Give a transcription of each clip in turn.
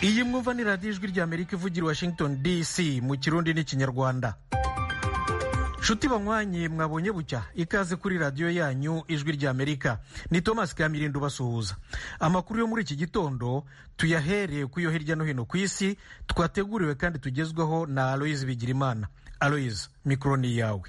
iyi mwumva ni radiyo ijwi ry'amerika ivugira washington dc mu kirundi n'ikinyarwanda nshuti banywanyi mwabonye bucya ikaze kuri radiyo yanyu ijwi ry'amerika ni thomas kamirindo ubasuhuza amakuru yo muri iki gitondo tuyahereye ku yo hirya no hino ku isi twateguriwe kandi tugezweho na aloyizi bigirimana aloyizi mikoro ni iyawe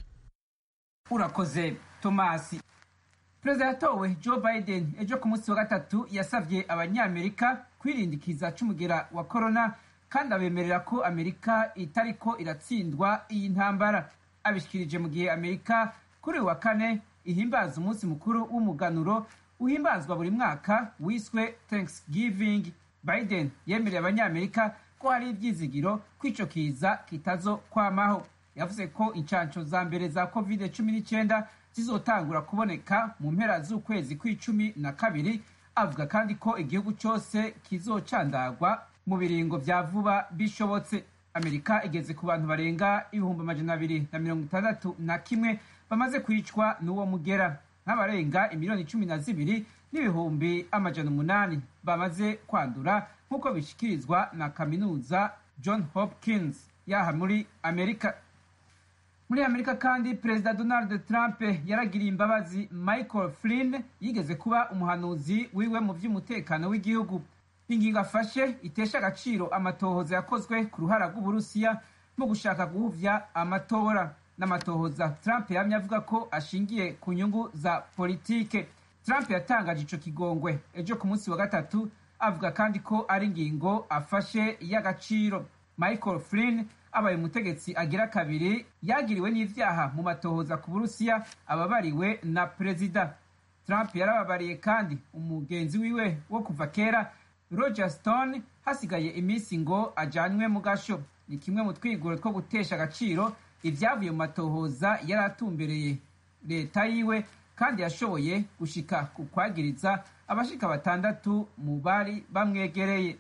urakoze tomasi perezida yatowe joe biden ejo ku munsi wa gatatu yasabye abanyamerika kwirindikiza c'umugera wa korona kandi abemerera ko amerika itariko iratsindwa iyi ntambara abishikirije mu gihe amerika kuri uyu wa kane ihimbaza umunsi mukuru w'umuganuro uhimbazwa buri mwaka wiswe thanksgiving biden yemereye abanyamerika ko hari ibyizigiro ko ico kiza kitazo kwamaho yavuze ko incanco za mbere za covid cumi n'icyenda zizotangura kuboneka mu mpera z'ukwezi kw'icumi na kabiri avuga kandi ko igihugu cyose kizocandagwa mu biringo vya vuba bishobotse amerika igeze ku bantu barenga ibihumbi amajana abiri na mirongo itandatu na kimwe bamaze kwicwa n'uwo mugera nk'abarenga imiliyoni cumi na zibiri n'ibihumbi amajana umunani bamaze kwandura nk'uko bishikirizwa na kaminuza john hopkins yaha muri amerika muri amerika kandi perezida donald trump yaragiriye imbabazi michael flynn yigeze kuba umuhanuzi wiwe mu by'umutekano w'igihugu ingingo afashe itesha agaciro amatohoza yakozwe ku ruhara rw'uburusiya mu gushaka guhuvya amatora n'amatohoza trump yamye avuga ko ashingiye ku nyungu za politike trump yatangaje ico kigongwe ejo ku munsi wa gatatu avuga kandi ko ari ingingo afashe y'agaciro michael flynn abaye umutegetsi agira kabiri yagiriwe n'ivyaha mu matohoza ku burusiya ababariwe na perezida trump yarababariye kandi umugenzi wiwe wo kuva kera roger stone hasigaye iminsi ngo ajanywe mu gasho ni kimwe mu twigoro two gutesha agaciro ivyavuye mu matohoza yari atumbereye leta yiwe kandi yashoboye gushika ku kwagiriza abashika batandatu mu bari bamwegereye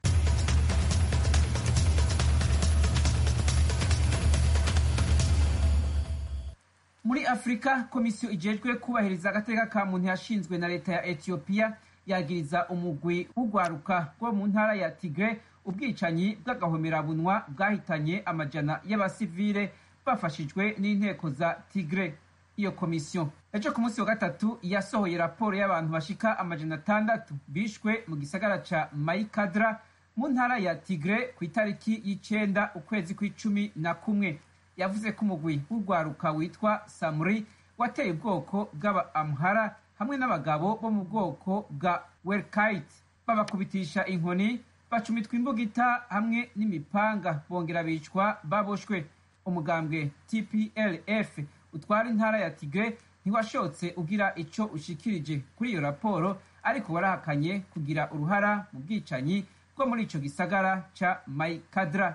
muri afurika komisiyo ijejwe kubahiriza agateka ka muntu yashinzwe na leta ya etiyopiya yagiriza umugwi w'urwaruka rwo mu ntara ya tigre ubwicanyi bw'agahomerabunwa bwahitanye amajana y'abasivile bafashijwe n'inteko za tigre iyo komisiyo ejo ku munsi wa gatatu yasohoye raporo y'abantu bashika amajana atandatu bishwe mu gisagara ca mayikadra mu ntara ya tigre ku itariki y'icenda ukwezi kw'icumi na kumwe yavuze ko umugwi w'urwaruka witwa samuri wateye ubwoko bw'aba amhara hamwe n'abagabo bo mu bwoko bwa welkite babakubitisha inkoni bacumitwa imbugita hamwe n'imipanga bongera bicwa baboshwe umugambwe tplf utwara intara ya tigre ntiwashotse ugira ico ushikirije kuri iyo raporo ariko warahakanye kugira uruhara mu bwicanyi bwo muri ico gisagara ca maikadra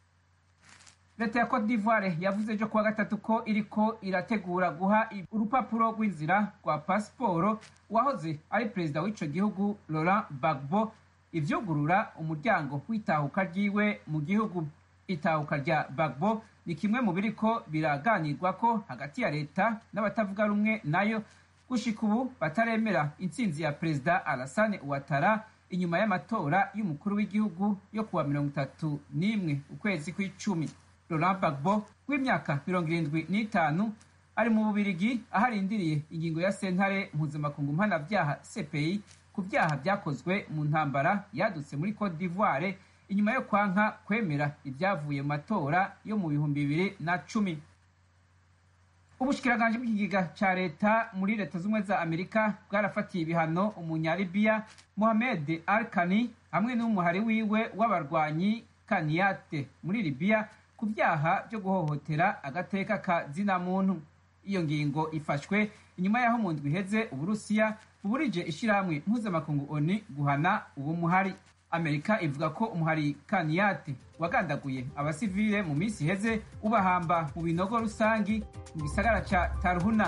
leta ya cote d'ivoire yavuze ejo kuwa gatatu ko iriko irategura guha urupapuro rw'inzira rwa pasiporo uwahoze ari perezida w'ico gihugu laurent bagbo ivyugurura umuryango w'itahuka ryiwe mu gihugu itahuka rya bagbo ni kimwe mu biriko biraganirwako hagati ya leta n'abatavuga rumwe nayo gushika ubu bataremera intsinzi ya perezida alasane uwatara inyuma y'amatora y'umukuru w'igihugu yo kuwa mirongo itatu n'imwe ukwezi kw'icumi Laurent Gbagbo w'imyaka mirongo irindwi n'itanu ari mu bubirigi aho arindiriye ingingo ya sentare mpuzamakungu mpanavyaha CPI ku vyaha vyakozwe mu ntambara yadutse muri Cote d'Ivoire inyuma yo kwanka kwemera ivyavuye mu matora yo mu bihumbi bibiri na cumi ubushikiranganji bw'ikigega ca leta muri leta z'ubumwe za amerika bwarafatiye ibihano umunyalibiya mohamed alkani hamwe n'umuhari wiwe w'abarwanyi kaniyate muri libiya ku byaha byo guhohotera agateka ka zina muntu iyo ngingo ifashwe inyuma y'aho mu ndwi iheze uburusiya buburije ishyirahamwe mpuzamakungu oni guhana uwo muhari amerika ivuga ko umuhari kaniyate wagandaguye abasivile mu minsi iheze ubahamba mu binogo rusangi mu gisagara ca tarhuna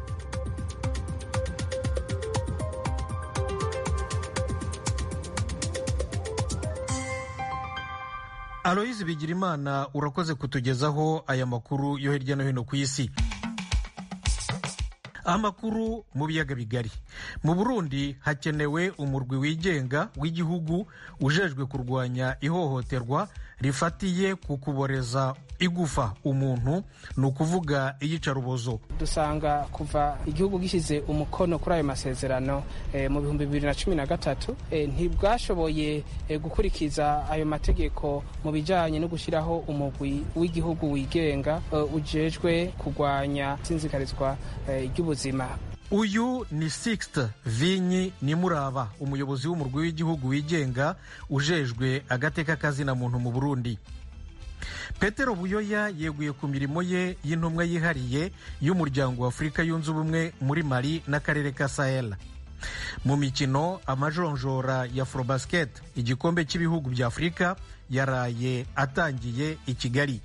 aloyizi bigirimana urakoze kutugezaho aya makuru yo hirya no hino ku isi amakuru mu biyaga bigari mu burundi hakenewe umurwi wigenga w'igihugu ujejwe kurwanya ihohoterwa rifatiye ku kuboreza igufa umuntu ni ukuvuga iyicarubozo dusanga kuva igihugu gishyize umukono kuri ayo masezerano e, mu bihumbi bibiri na cumi na gatatu e, ntibwashoboye e, gukurikiza ayo mategeko mu bijyanye no gushyiraho umugwi w'igihugu wigenga e, ujejwe kurwanya itsinzikarizwa e, ry'ubuzima uyu ni sixte vinyi nimuraba umuyobozi w'umurwi w'igihugu wigenga ujejwe agateka kazina muntu mu burundi petero buyoya yeguye ku mirimo ye y'intumwa yihariye y'umuryango wa afurika yunze ubumwe muri mali n'akarere ka sahel mu mikino amajonjora ya afrobasket igikombe cy'ibihugu bya afurika yaraye atangiye i kigali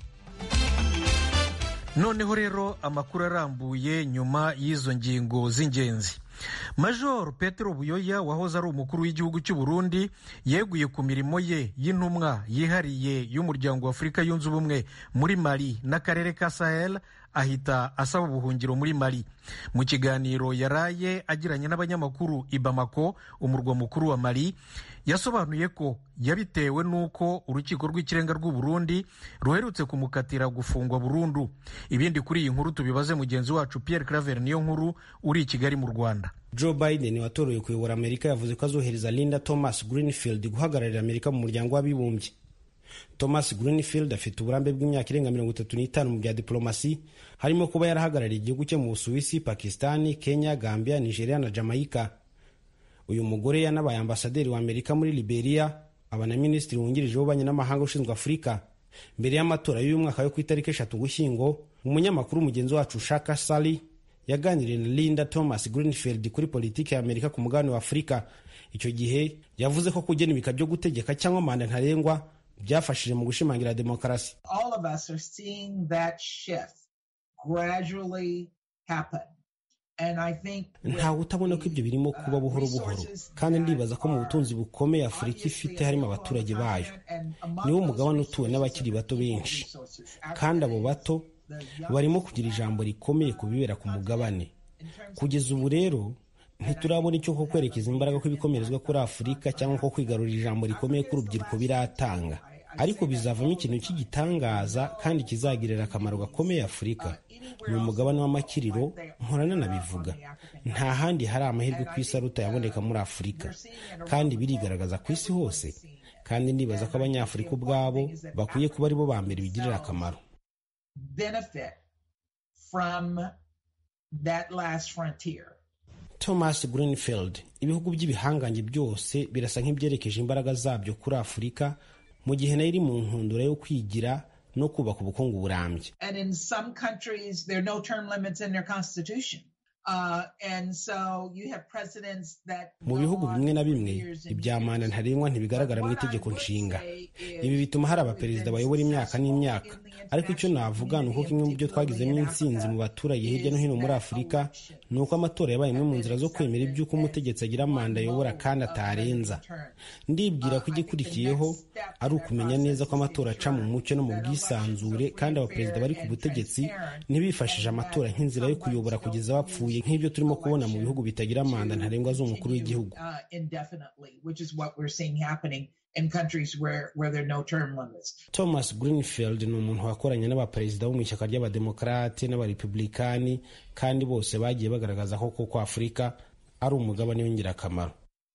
noneho rero amakuru arambuye nyuma y'izo ngingo z'ingenzi major petero buyoya wahoze ari umukuru w'igihugu cy'u burundi yeguye ku mirimo ye y'intumwa yihariye y'umuryango wa afurika yunze ubumwe muri mali n'akarere ka sahel ahita asaba ubuhungiro muri mali mu kiganiro yaraye agiranye n'abanyamakuru i bamako umurwa mukuru wa mali yasobanuye ko yabitewe n'uko urukiko rw'ikirenga rw'u Burundi ruherutse kumukatira gufungwa burundu ibindi kuri iyi nkuru tubibaze mugenzi wacu Pierre Claver niyo nkuru uri i Kigali mu Rwanda Joe Biden watorewe kuyobora Amerika yavuze ko azohereza Linda Thomas Greenfield guhagararira Amerika mu muryango w'abibumbye Thomas Greenfield afite uburambe bw'imyaka irenga mirongo itatu n'itanu mu bya diplomasi harimo kuba yarahagarariye igihugu cye mu Busuwisi, Pakistani, Kenya, Gambia, Nigeria na Jamaica. Uyu mugore yanabaye ambasaderi wa Amerika muri Liberia, aba na minisitiri wungirije w'ububanyi n'amahanga ushinzwe Afurika. Mbere y'amatora y'uyu mwaka yo ku itariki eshatu Ugushyingo, umunyamakuru mugenzi wacu Shaka Sally yaganiriye na Linda Thomas Greenfield kuri politiki ya Amerika ku mugabane wa Afurika. Icyo gihe yavuze ko kugena ibika byo gutegeka cyangwa manda ntarengwa byafashije mu gushimangira demokarasi ntawe utabona ko ibyo birimo kuba buhoro buhoro kandi ndibaza ko mu butunzi bukomeye afurika ifite harimo abaturage bayo niwo mugabane utuwe n'abakiri bato benshi kandi abo bato barimo kugira ijambo rikomeye ku bibera ku mugabane kugeza ubu rero ntiturabona icyo ko kwerekeza imbaraga kw'ibikomerezwa kuri afurika cyangwa ko kwigarurira ijambo rikomeye k'urubyiruko biratanga ariko bizavamo ikintu cy'igitangaza kandi kizagirira akamaro gakomeye afurika ni umugabane w'amakiriro nkorana nabivuga nta handi hari amahirwe ku isi aruta yaboneka muri afurika kandi birigaragaza ku isi hose kandi ndibaza ko abanyafurika ubwabo bakwiye kuba aribo ba mbere bigirira akamaro thomas greenfield ibihugu by'ibihangange byose birasa nk'ibyerekeje imbaraga zabyo kuri afurika mu gihe nayo iri mu nkundura yo kwigira no kubaka ubukungu burambye mu bihugu bimwe na bimwe ibya manda ntarengwa ntibigaragara mu itegeko nshinga ibi bituma hari abaperezida bayobora imyaka n'imyaka ariko icyo navuga ni uko kimwe mu byo twagizemo intsinzi mu baturage hirya no hino muri afurika ni uko amatora yabaye imwe mu nzira zo kwemera iby'uko umutegetsi agira manda ayobora kandi atarenza ndibwira ko igikurikiyeho ari ukumenya neza ko amatora aca mu mucyo no mu bwisanzure kandi abaperezida bari ku butegetsi ntibifashije amatora nk'inzira yo kuyobora kugeza bapfuye nk'ibyo turimo kubona mu bihugu bitagira manda ntarengwa z'umukuru w'igihugu thomas greenfield ni umuntu wakoranye n'abaperezida bo mu ishyaka ry'abademokarate n'abarepublikani kandi bose bagiye bagaragaza ko koko afurika ari umugabane w'ingirakamaro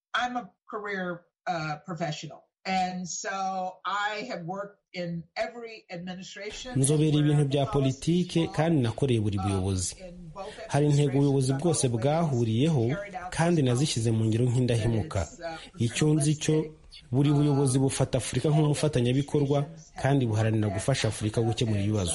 nzobera ibintu bya politike kandi nakoreye buri buyobozi hari intego ubuyobozi bwose bwahuriyeho kandi nazishyize mu ngiro nk'indahemuka icyo nzi cyo buri buyobozi bufata afurika nk'umufatanyabikorwa kandi buharanira gufasha afurika gukemura ibibazo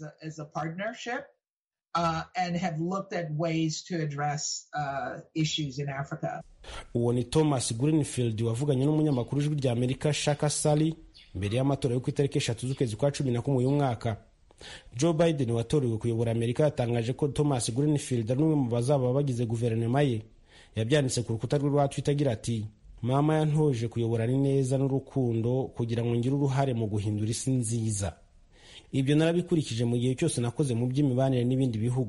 uwo ni thomas greenfield wavuganye n'umunyamakuru w'ijwi rya amerika shaka sally mbere y'amatora yo ku itariki eshatu z'ukwezi kwa cumi na kumwe uyu mwaka joe biden watorewe kuyobora amerika yatangaje ko thomas greenfield ari umwe mu bazaba bagize guverinoma ye yabyanditse ku rukuta rwe rwa twitter agira ati mama yantoje kuyobora neza n'urukundo kugira ngo ngire uruhare mu guhindura isi nziza ibyo narabikurikije mu gihe cyose nakoze mu by'imibanire n'ibindi bihugu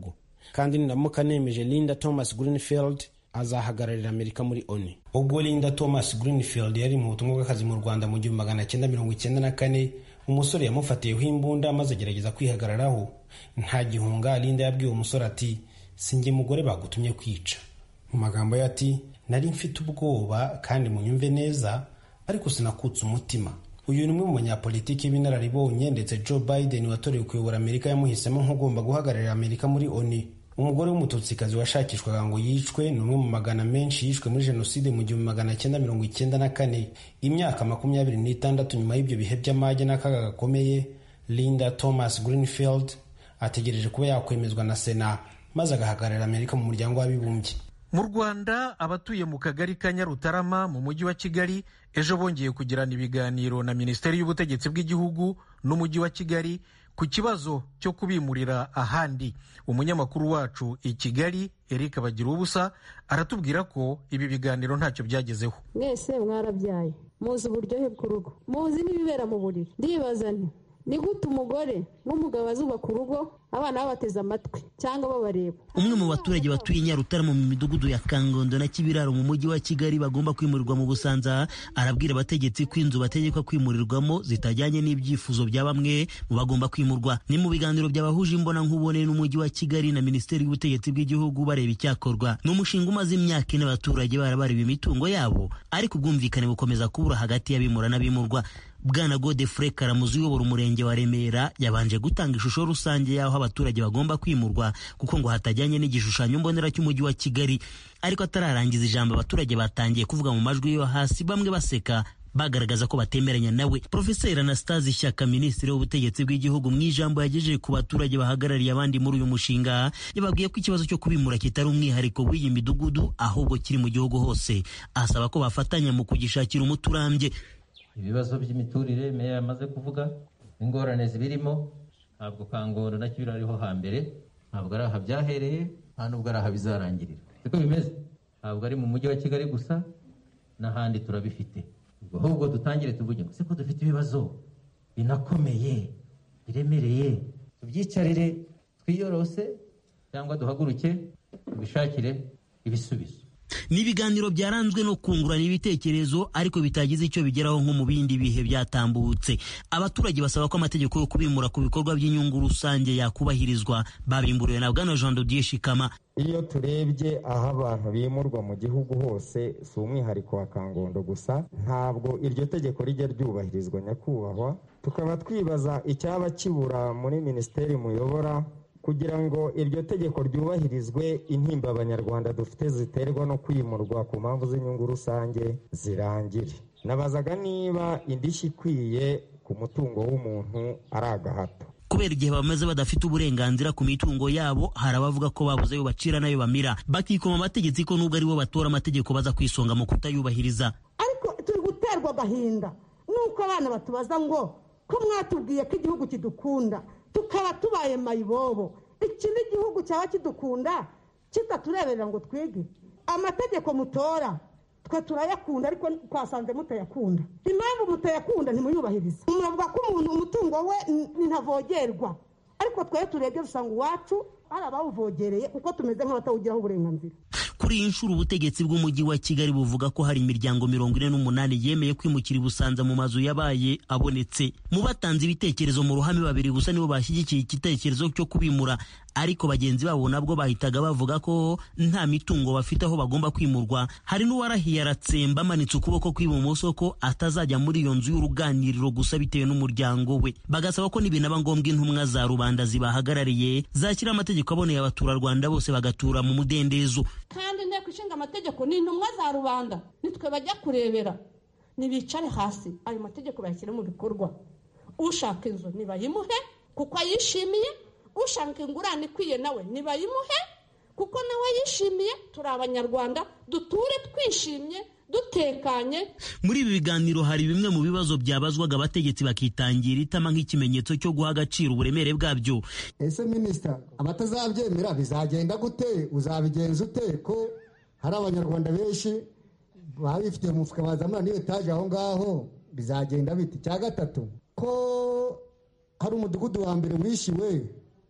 kandi ninamuka nemeje linda thomas greenfield azahagararira amerika muri oni ubwo linda thomas greenfield yari mu butumwa bw'akazi mu rwanda mu gihumbi magana cyenda mirongo icyenda na kane umusore yamufatiyeho imbunda maze agerageza kwihagararaho nta gihunga linda yabwiye umusore ati sinjye mugore bagutumye kwica mu magambo ye ati nari mfite ubwoba kandi munyumve neza ariko sinakutse umutima uyu ni umwe mu banyapolitiki b'inararibonye ndetse joe biden watorewe kuyobora amerika yamuhisemo nk'ugomba guhagararira amerika muri oni umugore w'umututsikazi washakishwaga ngo yicwe ni umwe mu magana menshi yishwe muri jenoside mu gihumbi magana cyenda mirongo icyenda na kane imyaka makumyabiri n'itandatu nyuma y'ibyo bihe by'amage n'akaga gakomeye linda thomas greenfield ategereje kuba yakwemezwa na sena maze agahagararira amerika mu muryango w'abibumbye mu rwanda abatuye mu kagari ka nyarutarama mu mujyi wa kigali ejo bongeye kugirana ibiganiro na minisiteri y'ubutegetsi bw'igihugu n'umujyi wa kigali ku kibazo cyo kubimurira ahandi umunyamakuru wacu i kigali eric bagira ubusa aratubwira ko ibi biganiro ntacyo byagezeho mwese mwarabyaye muzi uburyohe bw'urugo muzi n'ibibera mu buriri ndibaza nti ni gute umugore n'umugabo bazubaka urugo abana babateze amatwi cyangwa babareba umwe mu baturage batuye nyarutarama mu midugudu ya kangondo na kibiraro mu mujyi wa kigali bagomba kwimurirwa mu busanza arabwira abategetsi ko inzu bategekwa kwimurirwamo zitajyanye n'ibyifuzo bya bamwe mu bagomba kwimurwa ni mu biganiro byabahuje imbona nkubone n'umujyi wa kigali na minisiteri y'ubutegetsi bw'igihugu bareba icyakorwa ni umushinga umaze imyaka ine abaturage barabareba imitungo yabo ariko ubwumvikane bukomeza kubura hagati y'abimura n'abimurwa bwana godefure karamuzi uyobora umurenge wa remera yabanje gutanga ishusho rusange y'aho abaturage bagomba kwimurwa kuko ngo hatajyanye n'igishushanyo mbonera cy'umujyi wa kigali ariko atararangiza ijambo abaturage batangiye kuvuga mu majwi yo hasi bamwe baseka bagaragaza ko batemeranya nawe profeseri anastase ishyaka minisitiri w'ubutegetsi bw'igihugu mu ijambo yagejeje ku baturage bahagarariye abandi muri uyu mushinga yababwiye ko ikibazo cyo kubimura kitari umwihariko w'iyi midugudu ahubwo kiri mu gihugu hose asaba ko bafatanya mu kugishakira umuti urambye ibibazo by'imiturire meya yamaze kuvuga ingorane zibirimo ntabwo kangoro na kibira ariho hambere ntabwo ari aha byahereye nta nubwo ari aha bizarangirira siko bimeze ntabwo ari mu mujyi wa kigali gusa n'ahandi turabifite ahubwo dutangire tuvuge ngo siko dufite ibibazo binakomeye biremereye tubyicarire twiyorose cyangwa duhaguruke tubishakire ibisubizo ni ibiganiro byaranzwe no kungurana ibitekerezo ariko bitagize icyo bigeraho nko mu bindi bihe byatambutse abaturage basaba ko amategeko yo kubimura ku bikorwa by'inyungu rusange yakubahirizwa babimburiwe na bwana jean dodier shikama iyo turebye aho abantu bimurwa mu gihugu hose si umwihariko wa kangondo gusa ntabwo iryo tegeko rijya ryubahirizwa nyakubahwa tukaba twibaza icyaba kibura muri minisiteri muyobora kugira ngo iryo tegeko ryubahirizwe intimba abanyarwanda dufite ziterwa no kwimurwa ku mpamvu z'inyungu rusange zirangire nabazaga niba indishyi ikwiye ku mutungo w'umuntu ari agahato kubera igihe bamaze badafite uburenganzira ku mitungo yabo hari abavuga ko babuze ayo bacira n'ayo bamira bakikoma amategeko ko nubwo aribo batora amategeko baza kwisonga mu kutayubahiriza ariko turi guterwa agahinda nuko abana batubaza ngo ko mwatubwiye ko igihugu kidukunda tukaba tubaye mayibobo iki ni igihugu cyaba kidukunda kitatureberera ngo twige amategeko mutora twe turayakunda ariko twasanze mutayakunda impamvu mutayakunda ntimuyubahirize muravuga ko umuntu umutungo we ntavogerwa ariko twari turebye dusanga iwacu hari abawuvogereye kuko tumeze nk'abatawugiraho uburenganzira kuri iyi nshuro ubutegetsi bw'umujyi wa kigali buvuga ko hari imiryango mirongo ine n'umunani yemeye kwimukira i busanza mu mazu yabaye abonetse mu batanze ibitekerezo mu ruhame babiri gusa nibo bashyigikiye igitekerezo cyo kubimura ariko bagenzi babo nabwo bahitaga bavuga ko nta mitungo bafite aho bagomba kwimurwa hari n'uwarahiye aratsemba amanitse ukuboko kw'ibumoso ko atazajya muri iyo nzu y'uruganiriro gusa bitewe n'umuryango we bagasaba ko nibinaba ngombwa intumwa za rubanda zibahagarariye zashyira amategeko aboneye abaturarwanda bose bagatura mu mudendezo kandi inteko ishinga amategeko ni intumwa za rubanda nitwe bajya kurebera ntibicare hasi ayo mategeko bayashyire mu bikorwa ushaka inzu ntibayimuhe kuko ayishimiye ushaka ingurane ikwiye nawe ntibayimuhe kuko nawe yishimiye turi abanyarwanda duture twishimye dutekanye muri ibi biganiro hari bimwe mu bibazo byabazwaga abategetsi bakitangira itama nk'ikimenyetso cyo guha agaciro uburemere bwabyo ese minisita abatazabyemera bizagenda gute uzabigenza ute ko hari abanyarwanda benshi babifitiye mu mufuka bazamura n'iyo etaje aho ngaho bizagenda biti cya gatatu ko hari umudugudu wa mbere wishyuwe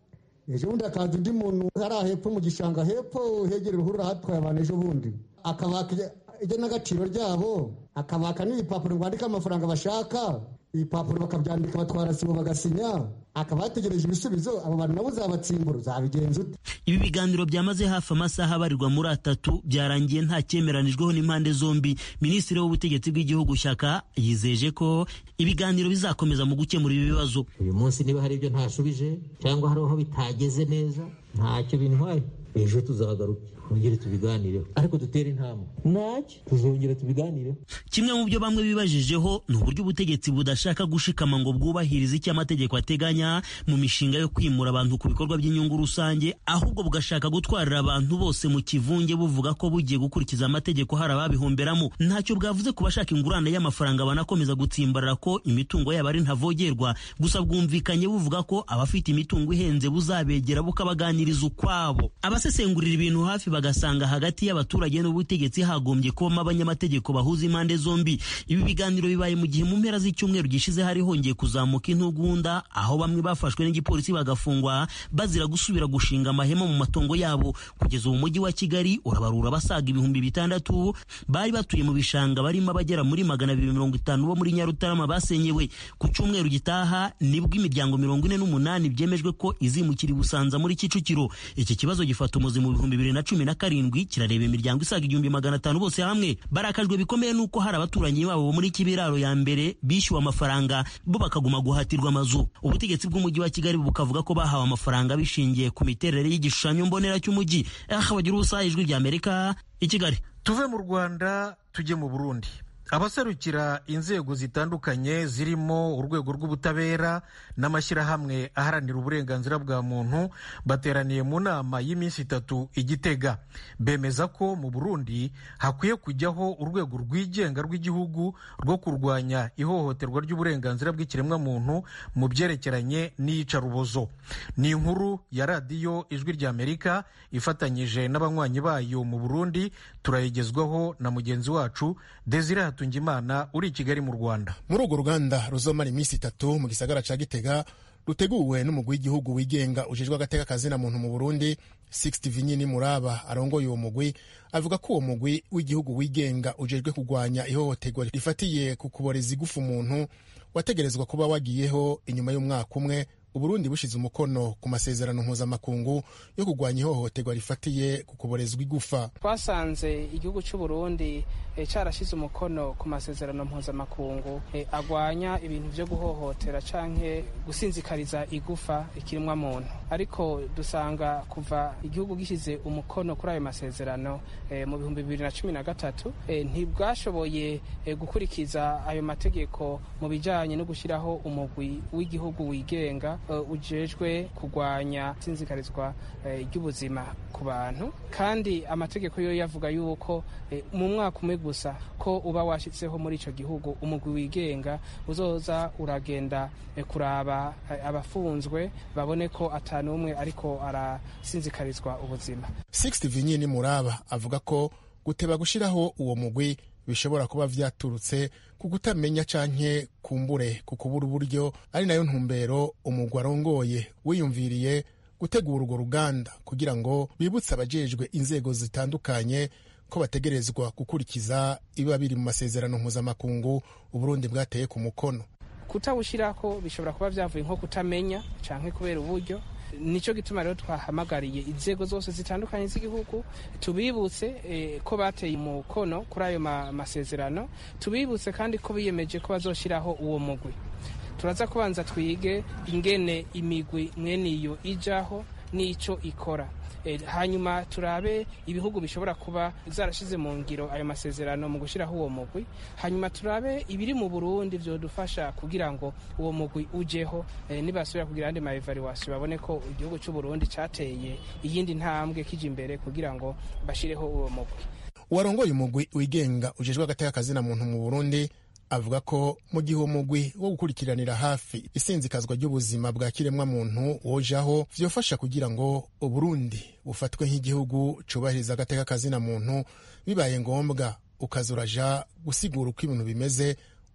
ejo bundi hakaza undi muntu hariya hepfo mu gishanga hepfo hegera uruhurura hatwaye abantu ejo bundi akabaka igenagaciro ryabo akabaka n'ibipapuro rwandika amafaranga bashaka ibipapuro bakabyandika batwara sibo bagasinya akaba yategereje ibisubizo abo bantu nabo uzabatsimbura uzabigenza ute ibi biganiro byamaze hafi amasaha abarirwa muri atatu byarangiye nta cyemeranijweho n'impande zombi minisitiri w'ubutegetsi bw'igihugu shyaka yizeje ko ibiganiro bizakomeza mu gukemura ibi bibazo uyu munsi niba hari ibyo ntashubije cyangwa hari aho bitageze neza ntacyo bintwaye ejo tuzagaruka twongere tubiganireho ariko dutere intambwe ntacyo tuzongera tubiganireho kimwe mu byo bamwe bibajijeho ni uburyo ubutegetsi budashaka gushikama ngo bwubahirize icyo amategeko ateganya mu mishinga yo kwimura abantu ku bikorwa by'inyungu rusange ahubwo bugashaka gutwarira abantu bose mu kivunge buvuga ko bugiye gukurikiza amategeko hari ababihomberamo ntacyo bwavuze ku bashaka ingurane y'amafaranga banakomeza gutsimbarara ko imitungo yabo ari ntavogerwa gusa bwumvikanye buvuga ko abafite imitungo ihenze buzabegera bukabaganiriza ukwabo abasesengurira ibintu hafi bagasanga hagati y'abaturage n'ubutegetsi hagombye kubamo abanyamategeko bahuza impande zombi ibi biganiro bibaye mu gihe mu mpera z'icyumweru gishize hari hongeye kuzamuka intugunda aho bamwe bafashwe n'igipolisi bagafungwa bazira gusubira gushinga amahema mu matongo yabo kugeza ubu mujyi wa kigali urabarura basaga ibihumbi bitandatu bari batuye mu bishanga barimo abagera muri magana abiri mirongo itanu bo muri nyarutarama basenyewe ku cyumweru gitaha nibwo imiryango mirongo ine n'umunani byemejwe ko izimukira i busanza muri kicukiro iki kibazo gifata umuzi mu bihumbi bibiri na cumi na karindwi kirareba imiryango isaga igihumbi magana atanu bose hamwe barakajwe bikomeye n'uko hari abaturanyi babo bo muri kibiraro ya mbere bishyuwe amafaranga bo bakaguma guhatirwa amazu ubutegetsi bw'umujyi wa kigali bukavuga ko bahawe amafaranga bishingiye ku miterere y'igishushanyo mbonera cy'umujyi aha bagira ubusa ijwi rya amerika i kigali tuve mu rwanda tujye mu burundi abaserukira inzego zitandukanye zirimo urwego rw'ubutabera n'amashyirahamwe aharanira uburenganzira bwa muntu bateraniye mu nama y'iminsi itatu i gitega bemeza ko mu burundi hakwiye kujyaho urwego rwigenga rw'igihugu rwo kurwanya ihohoterwa ry'uburenganzira bw'ikiremwamuntu mu byerekeranye n'iyicarubozo ni inkuru ya radiyo ijwi ry'amerika ifatanyije n'abanywanyi bayo mu burundi turayigezwaho na mugenzi wacu desire hatungimana uri i kigali mu rwanda muri urwo ruganda ruzomara iminsi itatu mu gisagara ca gitega ruteguwe n'umugwi w'igihugu wigenga ujejwe agateka kazina muntu mu burundi sixty vinyini muraba arongoye uwo mugwi avuga ko uwo mugwi w'igihugu wigenga ujejwe kurwanya ihohoterwa rifatiye ku kuboreza igufa umuntu wategerezwa kuba wagiyeho inyuma y'umwaka umwe uburundi bushize umukono ku masezerano mpuzamakungu yo kurwanya ihohoterwa rifatiye ku kuborezwa igufa twasanze igihugu cy'uburundi e, cyarashyize umukono ku masezerano mpuzamakungu e, agwanya ibintu byo guhohotera canke gusinzikariza igufa ikiremwa muntu ariko dusanga kuva igihugu gishyize umukono kuri ayo masezerano e, mu bihumbi bibiri na cumi na gatatu e, ntibwashoboye e, gukurikiza ayo mategeko mu bijanye no gushyiraho umugwi w'igihugu wigenga uh, ujejwe kurwanya sinzikarizwa ry'ubuzima uh, ku bantu kandi amategeko yo yavuga yuko uh, mu mwaka umwe gusa ko uba washyitseho muri icyo gihugu umugwi wigenga uzoza uragenda kuraba abafunzwe babone ko atanu umwe ariko arasinzikarizwa ubuzima sixty vinyini muraba avuga ko guteba gushyiraho uwo mugwi bishobora kuba vyaturutse ku kutamenya canke kumbure ku kubura uburyo ari nayo ntumbero umugwi arongoye wiyumviriye gutegura urwo ruganda kugira ngo bibutse abajejwe inzego zitandukanye ko bategerezwa gukurikiza ibiba biri mu masezerano mpuzamakungu uburundi bwateye ku mukono kutawushyirako bishobora kuba vyavuye nko kutamenya canke kubera uburyo nicyo gituma rero twahamagariye inzego zose zitandukanye z'igihugu tubibutse eh, ko bateye umukono kuri ayo masezerano tubibutse kandi ko biyemeje ko bazoshyiraho uwo mugwi turaza kubanza twige ingene imigwi mwene iyo ijaho n'icyo ikora hanyuma turabe ibihugu bishobora kuba zarashize mu ngiro ayo masezerano mu gushyiraho uwo mugwi hanyuma turabe ibiri mu burundi byodufasha kugira ngo uwo mugwi ujeho nibasubira kugira andi maevaluation babone ko igihugu cy'u burundi cyateye iyindi ntambwe kije imbere kugira ngo bashireho uwo mugwi uwarongoye umugwi wigenga ujejwe agateka kazina muntu mu burundi avuga ko mu gihe uwo mugwi wo gukurikiranira hafi isinzikazwa ry'ubuzima bwa kiremwa muntu wojaho vyofasha kugira ngo uburundi bufatwe nk'igihugu cubahiriza agateka kazina muntu bibaye ngombwa ukaza uraja gusigura uko ibintu bimeze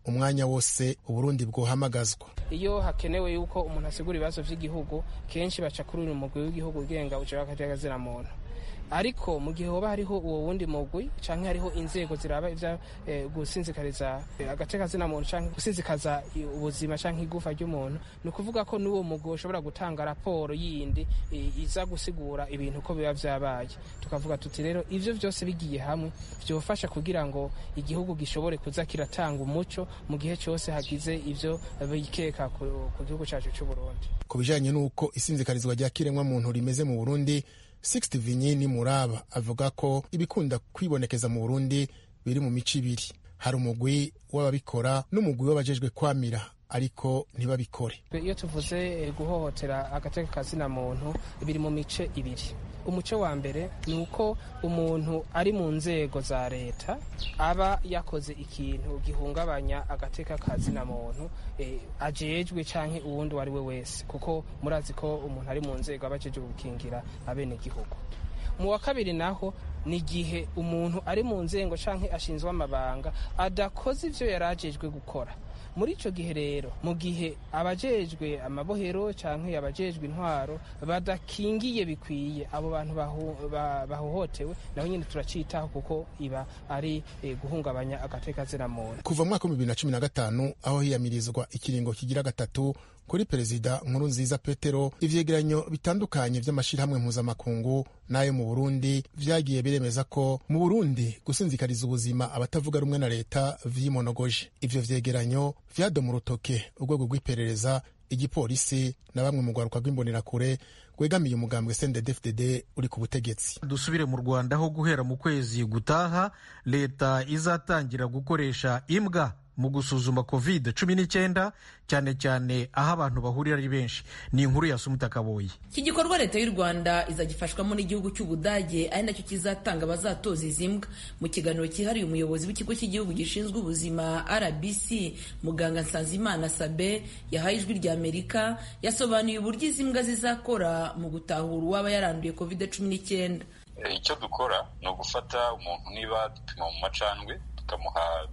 umwanya wose uburundi bwohamagazwa iyo hakenewe yuko umuntu asigura ibibazo vy'igihugu kenshi baca kuri uyu mugwi w'igihugu ugenga uje w'akajagazina muntu ariko mu gihe hoba hariho uwo wundi mugwi canke hariho inzego ziraba ivya eh, gusinzikariza eh, agatekazina muntu canke gusinzikaza ubuzima canke igufa ry'umuntu ni ukuvuga ko n'uwo mugwi ushobora gutanga raporo yindi eh, iza gusigura ibintu ko biba vyabaye tukavuga tuti rero ivyo vyose bigiye hamwe vyofasha kugira ngo igihugu gishobore kuza kiratanga umuco mu gihe cyose hagize ivyo bikeka ku, ku gihugu cacu c'uburundi ku bijanye n'uko isinzikarizwa rya kiremwa muntu rimeze mu burundi Sixte Vinyini Muraba avuga ko ibikunda kwibonekeza mu Burundi biri mu mico ibiri hari umugwi w'ababikora n'umugwi w'abajejwe kwamira ariko ntibabikore iyo tuvuze guhohotera agateka kazina muntu biri mu mice ibiri umuco wa mbere ni uko umuntu ari mu nzego za leta aba yakoze ikintu gihungabanya agateka kazina muntu e, ajejwe canke uwundi uwo ari we wese kuko murazi ko umuntu ari mu nzego aba ajejwe gukingira abenegihugu mu wa kabiri naho ni igihe umuntu ari mu nzego canke ashinzwe amabanga adakoze ivyo yari ajejwe gukora muri ico gihe rero mu gihe abajejwe amabohero canke abajejwe intwaro badakingiye bikwiye abo bantu bahohotewe naho nyine turacitaho kuko iba ari eh, guhungabanya agateka muntu kuva mu mwaka w'ibihumbi bibiri na cumi na gatanu aho hiyamirizwa ikiringo kigira gatatu kuri perezida nkuru nziza petero ivyegeranyo bitandukanye vy'amashirahamwe mpuzamakungu n'ayo mu burundi vyagiye biremeza ko mu burundi gusinzikariza ubuzima abatavuga rumwe na leta vyimonogoje ivyo vyegeranyo vyadoma urutoke urwego rw'iperereza igipolisi na bamwe mu rwaruka rw'imbonerakure rwegamiye umugambwe CNDD-FDD uri ku butegetsi dusubire mu rwanda aho guhera mu kwezi gutaha leta izatangira gukoresha imbwa mu gusuzuma covid cumi n'icyenda cyane cyane aho abantu bahurira ari benshi ni inkuru ya sumuta kaboyi iki gikorwa leta y'u rwanda izagifashwamo n'igihugu cy'ubudage ari nacyo kizatanga abazatoza izi mbwa mu kiganiro cyihariye umuyobozi w'ikigo cy'igihugu gishinzwe ubuzima rbc muganga nsanzimana sabe yahaye ijwi rya amerika yasobanuye uburyo izi mbwa zizakora mu gutahura uwaba yaranduye covid cumi n'icyenda icyo dukora ni ugufata umuntu niba dupima mu macandwe tukamuha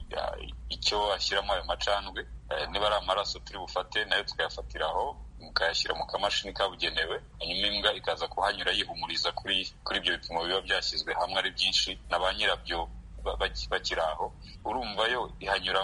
icyo ashyiramo ayo macandwe niba ari amaraso turi bufate nayo tukayafatira aho mukayashyira mu kamashini kabugenewe hanyuma imbwa ikaza kuhanyura yihumuriza kuri kuri ibyo bipimo biba byashyizwe hamwe ari byinshi na ba nyirabyo bakiri aho urumva yo ihanyura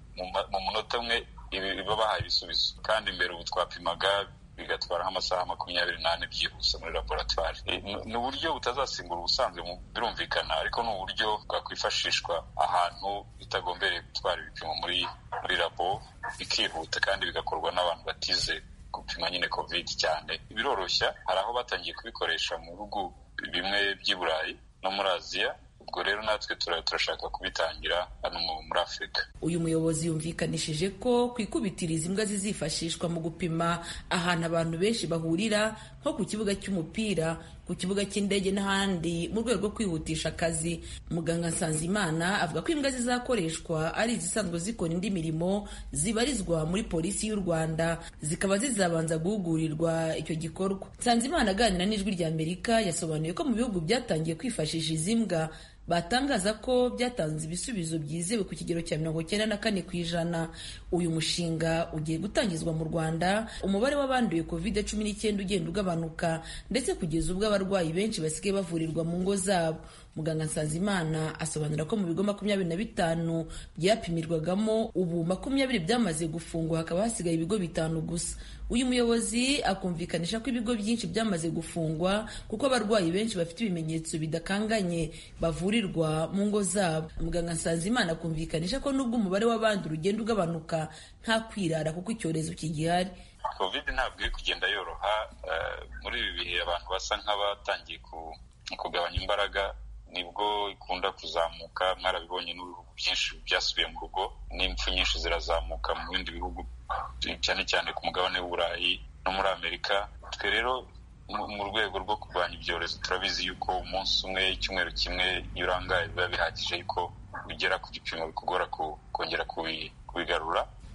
mu munota umwe iba bahaye ibisubizo kandi mbere ubu twapimaga bigatwara nk'amasaha makumyabiri n'ane byihuse muri laboratwari ni uburyo butazasimbura ubusanzwe birumvikana ariko ni uburyo bwakwifashishwa ahantu bitagombereye gutwara ibipimo muri muri labo bikihuta kandi bigakorwa n'abantu batize gupima nyine covid cyane biroroshya hari aho batangiye kubikoresha mu bihugu bimwe by'i burayi no muri aziya ubwo rero natwe turashaka kubitangira hano muri afurika uyu muyobozi yumvikanishije ko ku ikubitiriza imbwa zizifashishwa mu gupima ahantu abantu benshi bahurira nko ku kibuga cy'umupira ku kibuga cy'indege n'ahandi mu rwego rwo kwihutisha akazi muganga nsanzimana avuga ko imbwa zizakoreshwa ari izisanzwe zikora indi mirimo zibarizwa muri polisi y'u rwanda zikaba zizabanza guhugurirwa icyo gikorwa nsanzimana aganira n'ijwi rya amerika yasobanuye ko mu bihugu byatangiye kwifashisha izi mbwa batangaza ko byatanze ibisubizo byizewe ku kigero cya mirongo cyenda na kane ku ijana uyu mushinga ugiye gutangizwa mu rwanda umubare w'abanduye covid cumi n'icyenda ugenda ugabanuka ndetse kugeza ubwo abarwayi benshi basigaye bavurirwa mu ngo zabo muganga nsanzimana asobanura ko mu bigo makumyabiri na bitanu byapimirwagamo ubu makumyabiri byamaze gufungwa hakaba hasigaye ibigo bitanu gusa uyu muyobozi akumvikanisha ko ibigo byinshi byamaze gufungwa kuko abarwayi benshi bafite ibimenyetso bidakanganye bavurirwa mu ngo zabo muganga nsanzimana akumvikanisha ko nubwo umubare w'abandi ugenda ugabanuka nta kwirara kuko icyorezo kigihari covid ntabwo iri kugenda yoroha muri ibi bihe abantu basa nk'abatangiye kugabanya imbaraga nibwo ikunda kuzamuka mwarabibonye n'ibihugu byinshi byasubiye mu rugo n'impfu nyinshi zirazamuka mu bindi bihugu cyane cyane ku mugabane w'uburayi no muri amerika twe rero mu rwego rwo kurwanya ibyorezo turabizi yuko umunsi umwe icyumweru kimwe iyo urangaye biba bihagije yuko ugera ku gipimo bikugora kongera kubigarura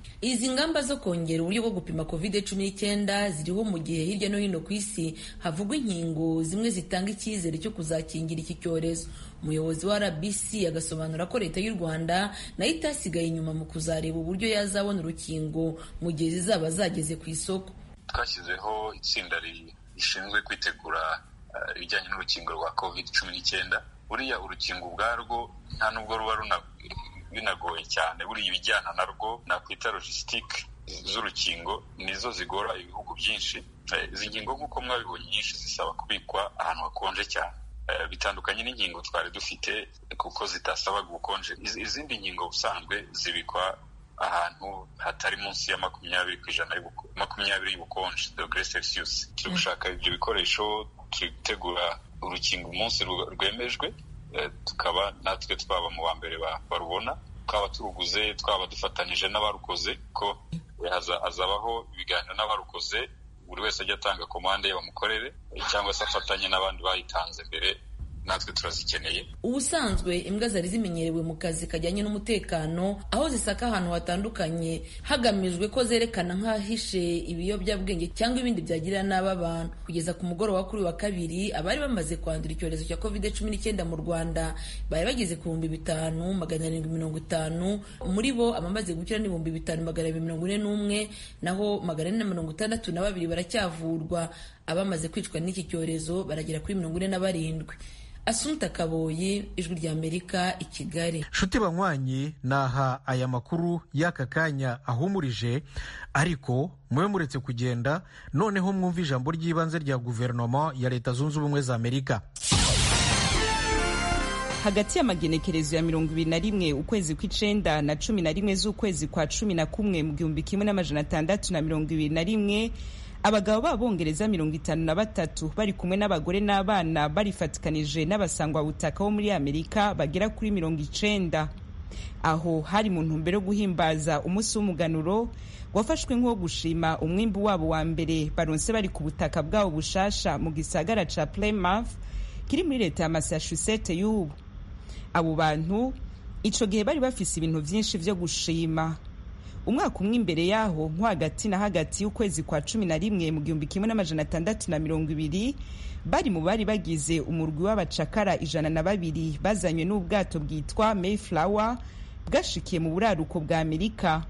izi ngamba zo kongera uburyo bwo gupima covid cumi n'icyenda ziriho mu gihe hirya no hino ku isi havugwa inkingo zimwe zitanga icyizere cyo kuzakingira iki cyorezo umuyobozi wa rbc agasobanura ko leta y'u rwanda nayo itasigaye inyuma mu kuzareba uburyo yazabona urukingo mu gihe zizaba zageze ku isoko twashyizeho itsinda rishinzwe kwitegura ibijyanye n'urukingo rwa covid cumi n'icyenda buriya urukingo ubwarwo nta nubwo ruba binagoye cyane buriya ibijyana narwo nakwita logisitike z'urukingo nizo zigora ibihugu byinshi izi ngingo nk'uko mwabibonye nyinshi zisaba kubikwa ahantu hakonje cyane bitandukanye n'inkingo twari dufite kuko zitasabaga ubukonje izindi nkingo ubusanzwe zibikwa ahantu hatari munsi ya makumyabiri ku ijana makumyabiri y'ubukonje dogere celsius turi gushaka ibyo bikoresho turi gutegura urukingo umunsi rwemejwe tukaba natwe twaba mu wa mbere barubona twaba turuguze twaba dufatanyije n'abarukoze ko hazabaho ibiganiro n'abarukoze buri wese ajya atanga komande ye bamukorere cyangwa se afatanye n'abandi bayitanze mbere natwe turazikeneye ubusanzwe imbwa zari zimenyerewe mu kazi kajyanye n'umutekano aho zisaka ahantu hatandukanye hagamijwe ko zerekana nk'ahishe ibiyobyabwenge cyangwa ibindi byagirira nabi abantu kugeza ku mugoroba kuri wa kabiri abari bamaze kwandura icyorezo cya covid cumi n'icyenda mu rwanda bari bageze ku bihumbi bitanu magana arindwi mirongo itanu muri bo abamaze gukira ni ibihumbi bitanu magana abiri mirongo ine n'umwe naho magana ane na mirongo itandatu na babiri baracyavurwa abamaze kwicwa n'iki cyorezo baragera kuri mirongo ine na barindwi Asumta Kaboyi ijwi rya Amerika i Kigali nshuti banywanyi naha aya makuru y'aka kanya ahumurije ariko mube muretse kugenda noneho mwumva ijambo ry'ibanze rya guverinoma ya leta zunze ubumwe za Amerika hagati y'amagenekerezo ya mirongo ibiri na rimwe ukwezi kw'icenda na cumi na rimwe z'ukwezi kwa cumi na kumwe mu gihumbi kimwe n'amajana atandatu na mirongo ibiri na rimwe abagabo b'abongereza mirongo itanu na batatu bari kumwe n'abagore n'abana barifatikanije n'abasangwabutaka bo muri amerika bagera kuri mirongo icenda aho hari mu ntumbero yo guhimbaza umunsi w'umuganuro wafashwe nk'uwo gushima umwimbu wabo wa mbere baronse bari ku butaka bwabo bushasha mu gisagara ca plymouth kiri muri leta ya massachusetts y'ubu abo bantu ico gihe bari bafise ibintu vyinshi vyo gushima umwaka umwe imbere yaho nko hagati na hagati y'ukwezi kwa cumi na rimwe mu gihumbi kimwe n'amajana atandatu na mirongo ibiri bari mu bari bagize umurwi w'abacakara ijana na babiri bazanywe n'ubwato bwitwa mayflower bwashikiye mu buraruko bwa amerika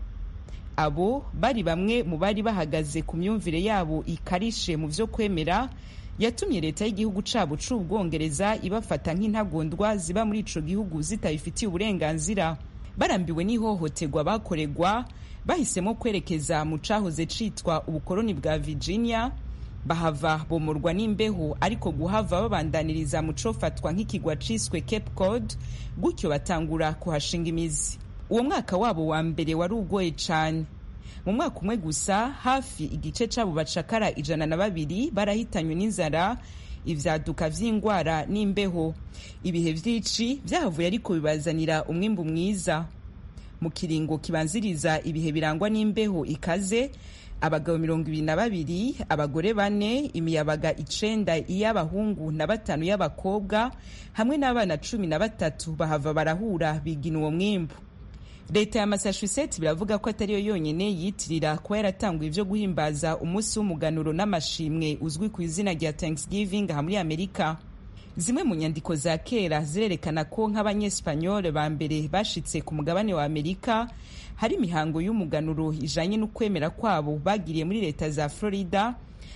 abo bari bamwe mu bari bahagaze ku myumvire yabo ikarishe mu vyo kwemera yatumye leta y'igihugu cabo c'ubwongereza ibafata nk'intagondwa ziba muri ico gihugu zitabifitiye uburenganzira barambiwe n'ihohoterwa bakoregwa bahisemo kwerekeza mu cahoze citwa ubukoloni bwa virginia bahava bomorwa n'imbeho ariko guhava babandaniriza mu cofatwa nk'ikigwa ciswe cape cod gutyo batangura kuhashinga imizi uwo mwaka wabo wa mbere wari ugoye cane mu mwaka umwe gusa hafi igice c'abo bacakara ijana na babiri barahitanywe n'inzara ivyaduka vy'ingwara n'imbeho ibihe vy'ici vyahavuye ariko bibazanira umwimbu mwiza mu kiringo kibanziriza ibihe birangwa n'imbeho ikaze abagabo mirongo ibiri na babiri abagore bane imiyabaga icenda iy'abahungu na batanu y'abakobwa hamwe n'abana cumi na batatu bahava barahura bigina uwo mwimbu leta ya massachusetts biravuga ko atariyo yonyine yitirira kuba yaratanguye ivyo guhimbaza umunsi w'umuganuro n'amashimwe uzwi ku izina rya thanksgiving aha muri amerika zimwe mu nyandiko za kera zirerekana ko nk'abanyespanyole ba mbere bashitse ku mugabane wa amerika hari imihango y'umuganuro ijanye n'ukwemera kwabo bagiriye muri leta za florida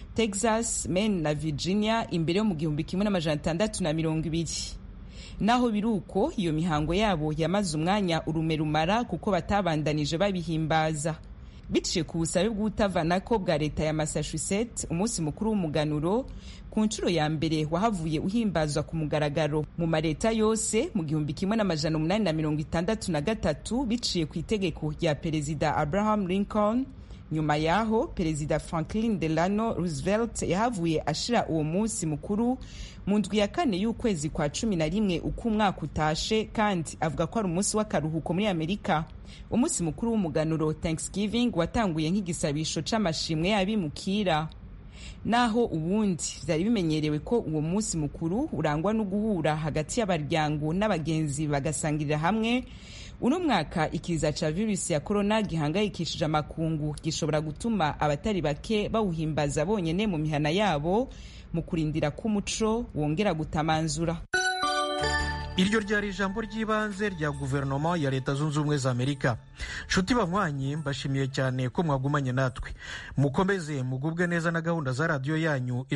texas maine na virginia imbere yo mu gihumbi kimwe n'amajana atandatu na mirongo ibiri naho biri uko iyo mihango yabo yamaze umwanya urume rumara kuko batabandanije babihimbaza biciye ku busabe bw'ubutavanako bwa leta ya massachusetts umunsi mukuru w'umuganuro ku nshuro ya mbere wahavuye uhimbazwa ku mugaragaro mu maleta yose mu gihumbi kimwe n'amajana umunani na mirongo itandatu na gatatu biciye ku itegeko rya perezida abraham lincoln nyuma yaho perezida franklin delano roosevelt yahavuye ashira uwo munsi mukuru mu ndwi ya kane y'ukwezi kwa cumi na rimwe uko umwaka utashe kandi avuga ko ari umunsi w'akaruhuko muri amerika umunsi mukuru w'umuganuro thanksgiving watanguye nk'igisabisho c'amashimwe y'abimukira naho ubundi vyari bimenyerewe ko uwo munsi mukuru urangwa no guhura hagati y'abaryango n'abagenzi bagasangirira hamwe uno mwaka ikiza ca virusi ya korona gihangayikishije amakungu gishobora gutuma abatari bake bawuhimbaza bonyene mu mihana yabo mu kurindira ko umuco wongera gutamanzura iryo ryari ijambo ry'ibanze rya guverinoma ya leta zunze ubumwe za amerika nshuti banywanyi mbashimiye cyane ko mwagumanye natwe mukomeze mugubwe neza na gahunda za radiyo yanyu